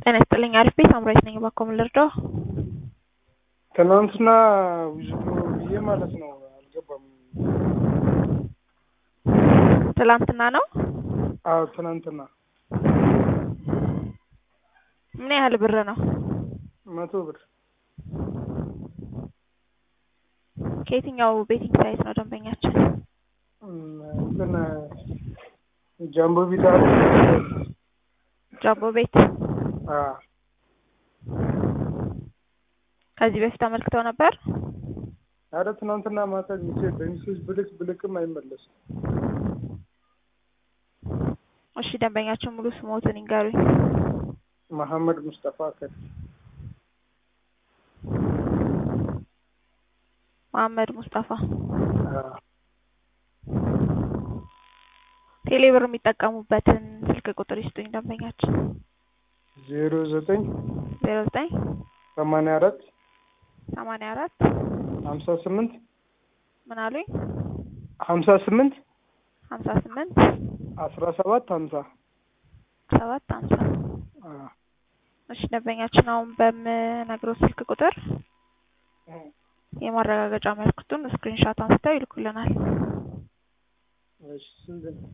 ጤና ይስጥልኝ። አሪፍ ቤት አምራች ነኝ። እባክዎ ምን ልርዳው? ትናንትና ዊዝድሮ ብዬ ማለት ነው አልገባም። ትላንትና ነው? አዎ ትናንትና ምን ያህል ብር ነው? መቶ ብር ከየትኛው ቤቲንግ ሳይት ነው ደንበኛችን? እም፣ እንትን ጃምቦ ቢታ ጃምቦ ቤት። አ ከዚህ በፊት አመልክተው ነበር? አረ ትናንትና ማታ ሚሴጅ በሚሴጅ ብልክ ብልክም አይመለስም። እሺ ደንበኛችን ሙሉ ስሞትን ይንገሩኝ። መሐመድ ሙስጠፋ ከ መሐመድ ሙስጠፋ። አ ቴሌብር የሚጠቀሙበትን ስልክ ቁጥር ይስጡኝ ደንበኛችን። ዜሮ ዘጠኝ ዜሮ ዘጠኝ ሰማንያ አራት ሰማንያ አራት ሀምሳ ስምንት ምን አሉኝ? ሀምሳ ስምንት ሀምሳ ስምንት አስራ ሰባት ሀምሳ ሰባት ሀምሳ አ እሺ ደንበኛችን አሁን በምነግረው ስልክ ቁጥር የማረጋገጫ መልክቱን ስክሪንሻት አንስተው ይልኩልናል። እሺ ስንት ነው?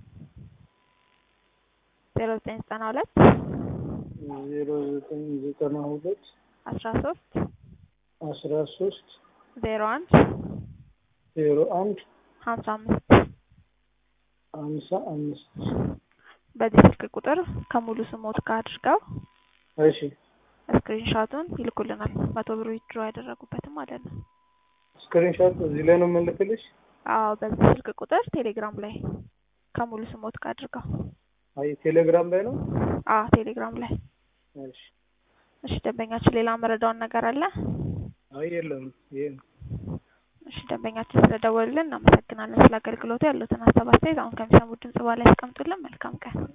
ዜሮ ዘጠኝ ዘጠና ሁለት ዜሮ ዘጠኝ ዘጠና ሁለት አስራ ሶስት አስራ ሶስት ዜሮ አንድ ዜሮ አንድ ሀምሳ አምስት ሀምሳ አምስት በዚህ ስልክ ቁጥር ከሙሉ ስሞት ጋር አድርገው እሺ ስክሪንሻቱን ይልኩልናል። መቶ ብር ዊዝድሮ ያደረጉበትም ማለት ነው። ስክሪንሾት እዚህ ላይ ነው የምልክልሽ? አዎ በዚህ ስልክ ቁጥር ቴሌግራም ላይ ከሙሉ ስሞት ጋር አድርገው። አይ ቴሌግራም ላይ ነው። አዎ ቴሌግራም ላይ። እሺ እሺ ደንበኛችን ሌላ መረዳውን ነገር አለ? አይ የለም ይሄ ነው። እሺ ደንበኛችን ስለደወሉልን እናመሰግናለን። ስለ አገልግሎቱ ያሉትን ሀሳብ አስተያየት አሁን ከሚሰሙት ድምጽ በኋላ ያስቀምጡልን። መልካም ቀን።